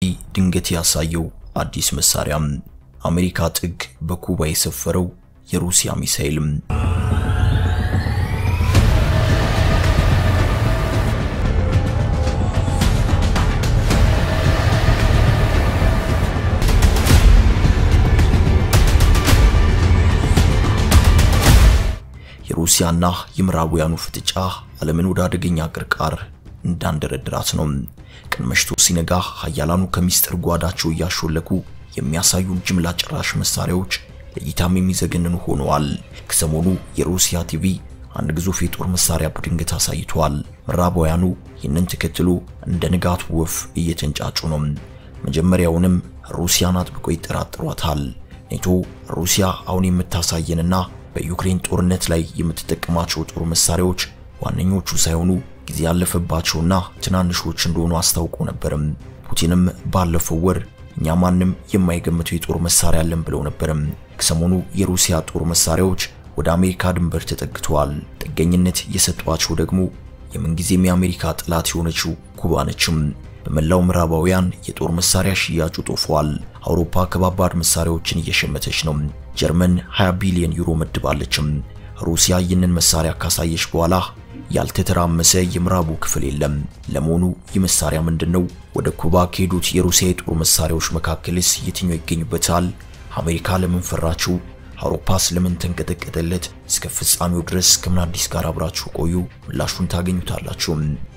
ድንገት ያሳየው አዲስ መሳሪያም አሜሪካ ጥግ በኩባ የሰፈረው የሩሲያ ሚሳኤልም የሩሲያና የምዕራባውያኑ ፍጥጫ ዓለምን ወደ አደገኛ ቅርቃር እንዳንደረድራት ነው። ቀን መሽቶ ሲነጋ ሀያላኑ ከሚስጥር ጓዳቸው እያሾለኩ የሚያሳዩን ጅምላ ጨራሽ መሳሪያዎች ለእይታም የሚዘገንኑ ሆነዋል። ከሰሞኑ የሩሲያ ቲቪ አንድ ግዙፍ የጦር መሳሪያ በድንገት አሳይቷል። ምዕራባውያኑ ይህንን ተከትሎ እንደ ንጋት ወፍ እየተንጫጩ ነው። መጀመሪያውንም ሩሲያን አጥብቆ ይጠራጥሯታል። ኔቶ ሩሲያ አሁን የምታሳየንና በዩክሬን ጦርነት ላይ የምትጠቀማቸው ጦር መሳሪያዎች ዋነኞቹ ሳይሆኑ ጊዜ ያለፈባቸውና ትናንሾች እንደሆኑ አስታውቆ ነበርም። ፑቲንም ባለፈው ወር እኛ ማንም የማይገምተው የጦር መሳሪያ አለን ብለው ነበርም። ከሰሞኑ የሩሲያ ጦር መሳሪያዎች ወደ አሜሪካ ድንበር ተጠግተዋል። ጥገኝነት የሰጧቸው ደግሞ የምንጊዜም የአሜሪካ ጠላት የሆነችው ኩባ ነችም። በመላው ምዕራባውያን የጦር መሳሪያ ሽያጩ ጦፏል። አውሮፓ ከባባድ መሳሪያዎችን እየሸመተች ነው። ጀርመን 20 ቢሊዮን ዩሮ መድባለችም። ሩሲያ ይህንን መሳሪያ ካሳየች በኋላ ያልተተራመሰ የምዕራቡ ክፍል የለም። ለመሆኑ ይህ መሳሪያ ምንድነው? ወደ ኩባ ከሄዱት የሩሲያ የጦር መሳሪያዎች መካከልስ የትኛው ይገኙበታል? አሜሪካ ለምን ፈራችው? አውሮፓስ ለምን ተንቀጠቀጠለት? እስከ ፍጻሜው ድረስ ከምን አዲስ ጋር አብራችሁ ቆዩ፣ ምላሹን ታገኙታላችሁ።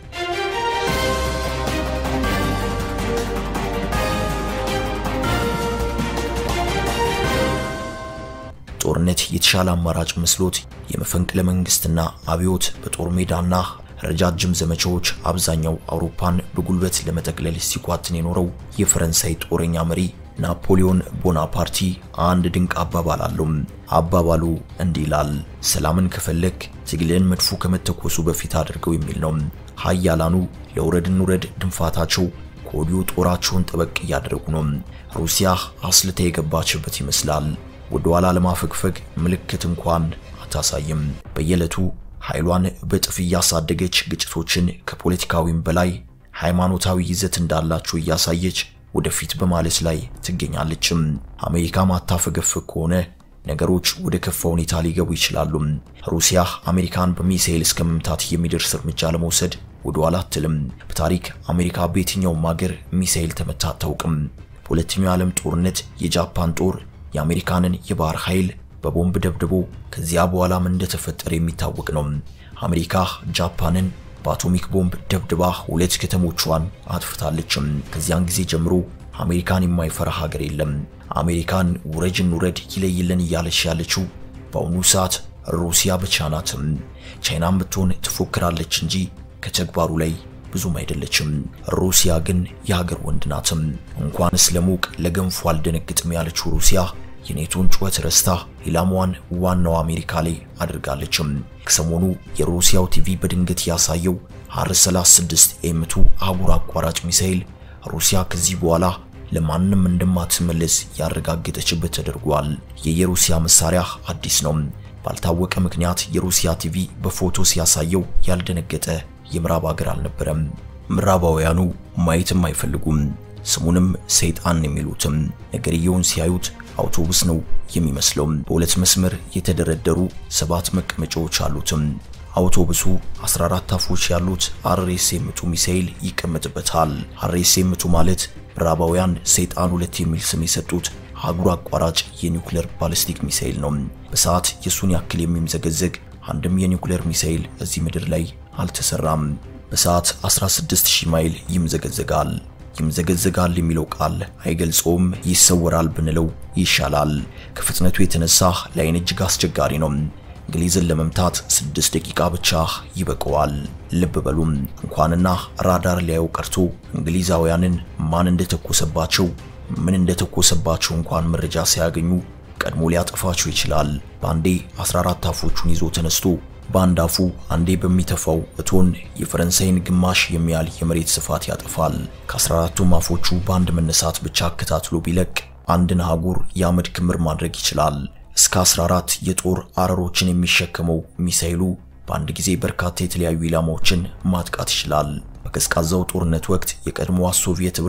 ጦርነት የተሻለ አማራጭ መስሎት የመፈንቅለ መንግስትና አብዮት በጦር ሜዳና ረጃጅም ዘመቻዎች አብዛኛው አውሮፓን በጉልበት ለመጠቅለል ሲኳትን የኖረው የፈረንሳይ ጦረኛ መሪ ናፖሊዮን ቦናፓርቲ አንድ ድንቅ አባባል አለው። አባባሉ እንዲህ ይላል፣ ሰላምን ከፈለክ ትግልን መድፎ ከመተኮሱ በፊት አድርገው የሚል ነው። ሀያላኑ ለውረድ እንውረድ ድንፋታቸው ከወዲሁ ጦራቸውን ጠበቅ እያደረጉ ነው። ሩሲያ አስልታ የገባችበት ይመስላል። ወደ ኋላ ለማፈግፈግ ምልክት እንኳን አታሳይም። በየዕለቱ ኃይሏን በጥፍ እያሳደገች ግጭቶችን ከፖለቲካዊም በላይ ሃይማኖታዊ ይዘት እንዳላቸው እያሳየች ወደፊት በማለት ላይ ትገኛለችም። አሜሪካ ማታፈገፍግ ከሆነ ነገሮች ወደ ከፋ ሁኔታ ሊገቡ ይችላሉ። ሩሲያ አሜሪካን በሚሳኤል እስከ መምታት የሚደርስ እርምጃ ለመውሰድ ወደ ኋላ አትልም። በታሪክ አሜሪካ በየትኛውም ሀገር ሚሳኤል ተመታ አታውቅም። በሁለተኛው የዓለም ጦርነት የጃፓን ጦር የአሜሪካንን የባህር ኃይል በቦምብ ደብድቦ ከዚያ በኋላ ምን እንደተፈጠረ የሚታወቅ ነው። አሜሪካ ጃፓንን በአቶሚክ ቦምብ ደብድባ ሁለት ከተሞቿን አጥፍታለችም። ከዚያን ጊዜ ጀምሮ አሜሪካን የማይፈራ ሀገር የለም። አሜሪካን ውረጅን ውረድ ይለይልን እያለች ያለችው በአሁኑ ሰዓት ሩሲያ ብቻ ናትም። ቻይናም ብትሆን ትፎክራለች እንጂ ከተግባሩ ላይ ብዙም አይደለችም። ሩሲያ ግን የሀገር ወንድ ናትም። እንኳንስ ለሞቅ ለገንፎ አልደነግጥም ያለችው ሩሲያ የኔቶን ጩኸት ረስታ ኢላማዋን ዋናው አሜሪካ ላይ አድርጋለችም። ከሰሞኑ የሩሲያው ቲቪ በድንገት ያሳየው አር 36 ኤምቱ አህጉር አቋራጭ ሚሳኤል ሩሲያ ከዚህ በኋላ ለማንም እንደማትመለስ ያረጋገጠችበት ተደርጓል። የየሩሲያ መሳሪያ አዲስ ነው። ባልታወቀ ምክንያት የሩሲያ ቲቪ በፎቶ ሲያሳየው ያልደነገጠ የምዕራብ ሀገር አልነበረም። ምዕራባውያኑ ማየትም አይፈልጉም። ስሙንም ሰይጣን የሚሉትም ነገርየውን ሲያዩት አውቶቡስ ነው የሚመስለው። በሁለት መስመር የተደረደሩ ሰባት መቀመጫዎች አሉትም። አውቶቡሱ 14 አፎች ያሉት አርኤስኤምቱ ሚሳኤል ይቀመጥበታል። አርኤስኤምቱ ማለት ምዕራባውያን ሰይጣን ሁለት የሚል ስም የሰጡት አህጉር አቋራጭ የኒውክሌር ባሊስቲክ ሚሳኤል ነው። በሰዓት የሱን ያክል የሚምዘገዘግ አንድም የኒውክሌር ሚሳኤል እዚህ ምድር ላይ አልተሰራም። በሰዓት 16000 ማይል ይምዘገዘጋል። ይምዘገዘጋል የሚለው ቃል አይገልጸውም፣ ይሰወራል ብንለው ይሻላል። ከፍጥነቱ የተነሳ ለዓይን እጅግ አስቸጋሪ ነው። እንግሊዝን ለመምታት ስድስት ደቂቃ ብቻ ይበቀዋል። ልብ በሉም እንኳንና ራዳር ሊያዩ ቀርቶ እንግሊዛውያንን ማን እንደተኮሰባቸው ምን እንደተኮሰባቸው እንኳን መረጃ ሳያገኙ ቀድሞ ሊያጠፋቸው ይችላል። በአንዴ 14 አፎቹን ይዞ ተነስቶ በአንድ አፉ አንዴ በሚተፋው እቶን የፈረንሳይን ግማሽ የሚያህል የመሬት ስፋት ያጠፋል። ከ14ቱም አፎቹ በአንድ መነሳት ብቻ አከታትሎ ቢለቅ አንድን አህጉር የአመድ ክምር ማድረግ ይችላል። እስከ 14 የጦር አረሮችን የሚሸከመው ሚሳኤሉ በአንድ ጊዜ በርካታ የተለያዩ ኢላማዎችን ማጥቃት ይችላል። በቀዝቃዛው ጦርነት ወቅት የቀድሞዋ ሶቪየት ኅብረት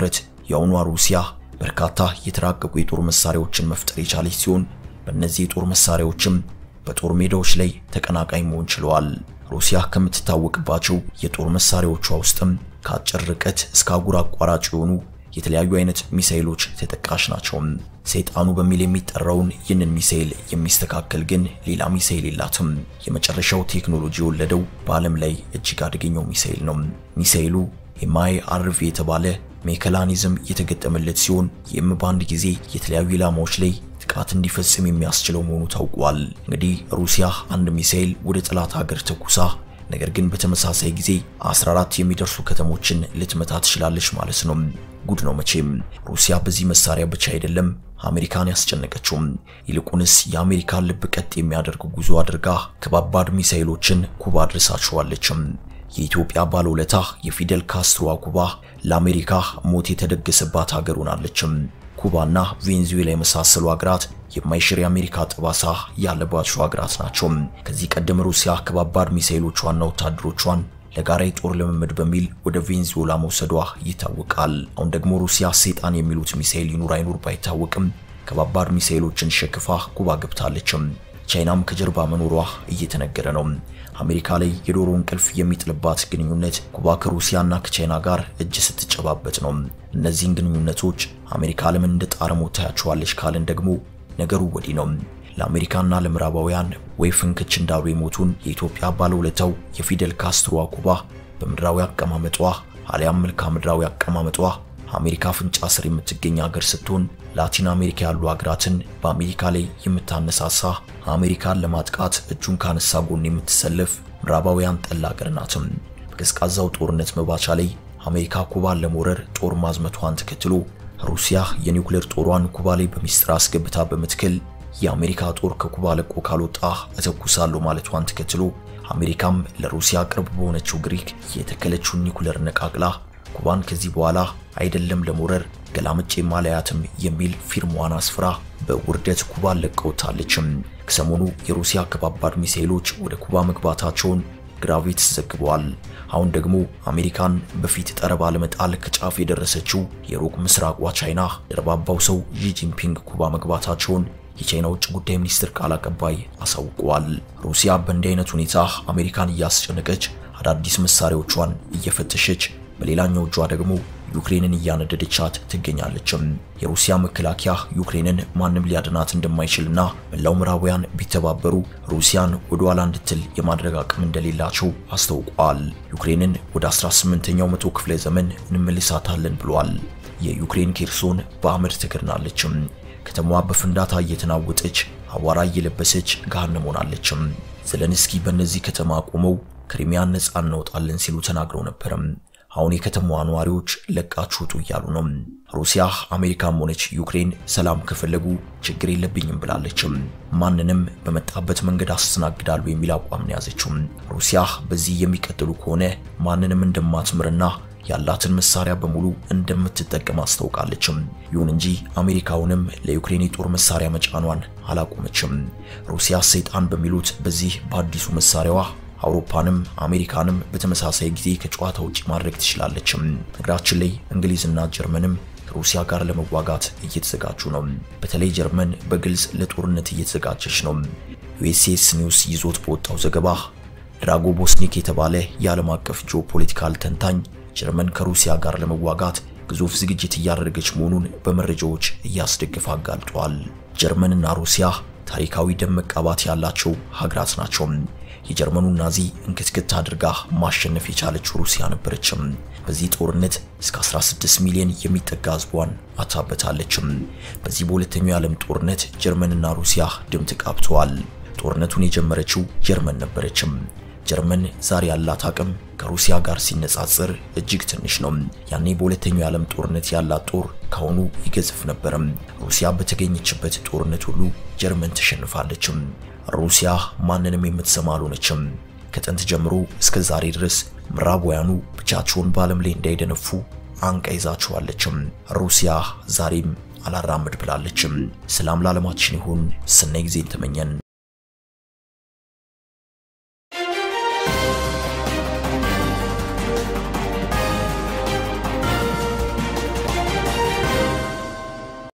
የአሁኗ ሩሲያ በርካታ የተራቀቁ የጦር መሳሪያዎችን መፍጠር የቻለች ሲሆን በእነዚህ የጦር መሳሪያዎችም በጦር ሜዳዎች ላይ ተቀናቃኝ መሆን ችለዋል። ሩሲያ ከምትታወቅባቸው የጦር መሳሪያዎቿ ውስጥም ከአጭር ርቀት እስከ አህጉር አቋራጭ የሆኑ የተለያዩ አይነት ሚሳኤሎች ተጠቃሽ ናቸው። ሰይጣኑ በሚል የሚጠራውን ይህንን ሚሳኤል የሚስተካከል ግን ሌላ ሚሳኤል የላትም። የመጨረሻው ቴክኖሎጂ የወለደው በዓለም ላይ እጅግ አደገኛው ሚሳኤል ነው። ሚሳኤሉ ኤምአይ አርቪ የተባለ ሜካኒዝም የተገጠመለት ሲሆን ይህም በአንድ ጊዜ የተለያዩ ኢላማዎች ላይ ጥቃት እንዲፈጽም የሚያስችለው መሆኑ ታውቋል። እንግዲህ ሩሲያ አንድ ሚሳኤል ወደ ጠላት ሀገር ተኩሳ ነገር ግን በተመሳሳይ ጊዜ 14 የሚደርሱ ከተሞችን ልትመታ ትችላለች ማለት ነው። ጉድ ነው መቼም። ሩሲያ በዚህ መሳሪያ ብቻ አይደለም አሜሪካን ያስጨነቀችው፣ ይልቁንስ የአሜሪካን ልብ ቀጥ የሚያደርግ ጉዞ አድርጋ ከባባድ ሚሳኤሎችን ኩባ አድርሳችኋለችም። የኢትዮጵያ ባለውለታ የፊደል ካስትሮዋ ኩባ ለአሜሪካ ሞት የተደገሰባት ሀገር ሆናለችም። ኩባና ቬንዙዌላ የመሳሰሉ ሀገራት የማይሽር የአሜሪካ ጠባሳ ያለባቸው ሀገራት ናቸው። ከዚህ ቀደም ሩሲያ ከባባድ ሚሳኤሎቿና ወታደሮቿን ለጋራ የጦር ልምምድ በሚል ወደ ቬንዙዌላ መውሰዷ ይታወቃል። አሁን ደግሞ ሩሲያ ሰይጣን የሚሉት ሚሳኤል ይኑር አይኑር ባይታወቅም ከባባድ ሚሳኤሎችን ሸክፋ ኩባ ገብታለችም። ቻይናም ከጀርባ መኖሯ እየተነገረ ነው። አሜሪካ ላይ የዶሮ እንቅልፍ የሚጥልባት ግንኙነት ኩባ ከሩሲያና ከቻይና ጋር እጅ ስትጨባበጥ ነው። እነዚህን ግንኙነቶች አሜሪካ ለምን እንደ ጣረሞት ታያቸዋለች ካልን ደግሞ ነገሩ ወዲህ ነው። ለአሜሪካና ለምዕራባውያን ወይ ፍንክች እንዳሉ የሞቱን የኢትዮጵያ ባለውለታው የፊደል ካስትሮዋ ኩባ በምድራዊ አቀማመጧ አሊያም መልክዓ ምድራዊ አቀማመጧ አሜሪካ አፍንጫ ስር የምትገኝ ሀገር ስትሆን ላቲን አሜሪካ ያሉ ሀገራትን በአሜሪካ ላይ የምታነሳሳ አሜሪካን ለማጥቃት እጁን ካነሳ ጎን የምትሰለፍ ምዕራባውያን ጠል ሀገር ናትም። በቀዝቃዛው ጦርነት መባቻ ላይ አሜሪካ ኩባን ለመውረር ጦር ማዝመቷን ተከትሎ ሩሲያ የኒውክሌር ጦሯን ኩባ ላይ በሚስጥር አስገብታ በምትክል የአሜሪካ ጦር ከኩባ ለቆ ካልወጣ እተኩሳለሁ ማለቷን ተከትሎ አሜሪካም ለሩሲያ ቅርብ በሆነችው ግሪክ የተከለችውን ኒውክሌር ነቃቅላ ኩባን ከዚህ በኋላ አይደለም ለመውረር ገላምጬ ማለያትም የሚል ፊርማዋን አስፍራ በውርደት ኩባን ለቀውታለችም። ከሰሞኑ የሩሲያ ከባባድ ሚሳኤሎች ወደ ኩባ መግባታቸውን ግራቪት ዘግቧል። አሁን ደግሞ አሜሪካን በፊት ጠረባ ለመጣል ከጫፍ የደረሰችው የሩቅ ምስራቋ ቻይና ደርባባው ሰው ዢ ጂንፒንግ ኩባ መግባታቸውን የቻይና ውጭ ጉዳይ ሚኒስትር ቃል አቀባይ አሳውቀዋል። ሩሲያ በእንዲህ አይነት ሁኔታ አሜሪካን እያስጨነቀች አዳዲስ መሳሪያዎቿን እየፈተሸች በሌላኛው እጇ ደግሞ ዩክሬንን እያነደደቻት ትገኛለችም። የሩሲያ መከላከያ ዩክሬንን ማንም ሊያድናት እንደማይችልና መላው ምዕራባውያን ቢተባበሩ ሩሲያን ወደ ኋላ እንድትል የማድረግ አቅም እንደሌላቸው አስታውቋል። ዩክሬንን ወደ 18ኛው መቶ ክፍለ ዘመን እንመልሳታለን ብሏል። የዩክሬን ኬርሶን በአመድ ተከድናለችም። ከተማዋ በፍንዳታ እየተናወጠች አቧራ እየለበሰች ገሃነም ሆናለችም። ዘለንስኪ በእነዚህ ከተማ ቆመው ክሪሚያን ነፃ እናወጣለን ሲሉ ተናግረው ነበርም። አሁን የከተማዋ ነዋሪዎች ለቃችሁ ውጡ እያሉ ነው። ሩሲያ አሜሪካም ሆነች ዩክሬን ሰላም ከፈለጉ ችግር የለብኝም ብላለችም። ማንንም በመጣበት መንገድ አስተናግዳሉ የሚል አቋም ነው ያዘችው። ሩሲያ በዚህ የሚቀጥሉ ከሆነ ማንንም እንደማትምርና ያላትን መሳሪያ በሙሉ እንደምትጠቀም አስታውቃለችም። ይሁን እንጂ አሜሪካውንም ለዩክሬን የጦር መሳሪያ መጫኗን አላቆመችም። ሩሲያ ሰይጣን በሚሉት በዚህ በአዲሱ መሳሪያዋ አውሮፓንም አሜሪካንም በተመሳሳይ ጊዜ ከጨዋታ ውጪ ማድረግ ትችላለችም። ነገራችን ላይ እንግሊዝና ጀርመንም ከሩሲያ ጋር ለመዋጋት እየተዘጋጁ ነው። በተለይ ጀርመን በግልጽ ለጦርነት እየተዘጋጀች ነው። ዩኤስኤስ ኒውስ ይዞት በወጣው ዘገባ ድራጎ ቦስኒክ የተባለ የዓለም አቀፍ ጂኦፖለቲካል ተንታኝ ጀርመን ከሩሲያ ጋር ለመዋጋት ግዙፍ ዝግጅት እያደረገች መሆኑን በመረጃዎች እያስደገፈ አጋልጧል። ጀርመንና ሩሲያ ታሪካዊ ደም መቃባት ያላቸው ሀገራት ናቸው። የጀርመኑ ናዚ እንክትክት አድርጋ ማሸነፍ የቻለችው ሩሲያ ነበረችም። በዚህ ጦርነት እስከ 16 ሚሊዮን የሚጠጋ ሕዝቧን አታበታለችም። በዚህ በሁለተኛው የዓለም ጦርነት ጀርመንና ሩሲያ ደም ተቃብተዋል። ጦርነቱን የጀመረችው ጀርመን ነበረችም። ጀርመን ዛሬ ያላት አቅም ከሩሲያ ጋር ሲነጻጸር እጅግ ትንሽ ነው። ያኔ በሁለተኛው የዓለም ጦርነት ያላት ጦር ካሁኑ ይገዝፍ ነበርም። ሩሲያ በተገኘችበት ጦርነት ሁሉ ጀርመን ተሸንፋለችም። ሩሲያ ማንንም የምትሰማ አልሆነችም። ከጥንት ጀምሮ እስከ ዛሬ ድረስ ምዕራባውያኑ ብቻቸውን በዓለም ላይ እንዳይደነፉ አንቃ ይዛቸዋለችም። ሩሲያ ዛሬም አላራምድ ብላለችም። ሰላም ለዓለማችን ይሁን። ሰናይ ጊዜን ተመኘን።